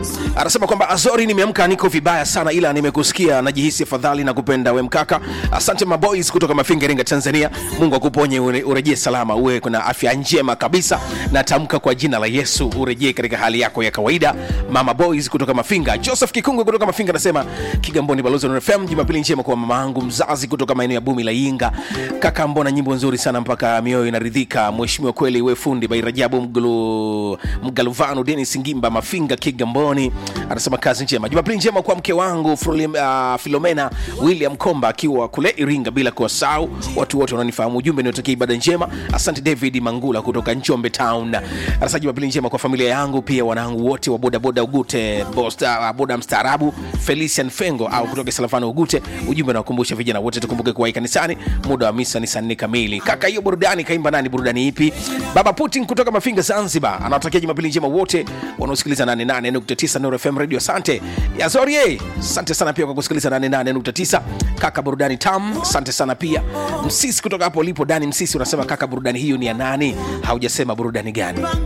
anasema kwamba azori nimeamka niko vibaya sana ila nimekusikia najihisi afadhali na kupenda we mkaka asante maboys kutoka mafinga iringa tanzania mungu akuponye ure- urejee salama uwe kuna afya njema kabisa natamka kwa jina la yesu urejee katika hali yako ya kawaida mama boys kutoka mafinga joseph kikungu kutoka mafinga anasema kigamboni balozi wa fm jumapili njema kwa mama yangu mzazi kutoka maeneo ya bumi la inga kaka mbona nyimbo nzuri sana mpaka mioyo inaridhika mheshimiwa kweli we fundi bairajabu mgulu mgaluvanu denis ngimba mafinga kigamboni anasema kazi njema jumapili njema kwa mke wangu Frulim, uh, filomena william komba akiwa kule iringa bila kuwasau watu wote wanaonifahamu ujumbe niotakia ibada njema asante david mangula kutoka njombe town anasema jumapili njema kwa familia yangu pia wanangu wote wa bodaboda ugute bosta, uh, boda mstaarabu felician fengo au kutoka salafano ugute ujumbe nawakumbusha vijana wote tukumbuke kuwai kanisani muda wa misa ni saa nne kamili kaka hiyo burudani kaimba nani burudani ipi baba putin kutoka mafinga zanzibar anawatakia jumapili njema wote wanaosikiliza 88.9 Nuru fm radio asante yazorie asante sana pia kwa kusikiliza 88.9 kaka burudani tam asante sana pia msisi kutoka hapo ulipo dani msisi unasema kaka burudani hiyo ni ya nani haujasema burudani gani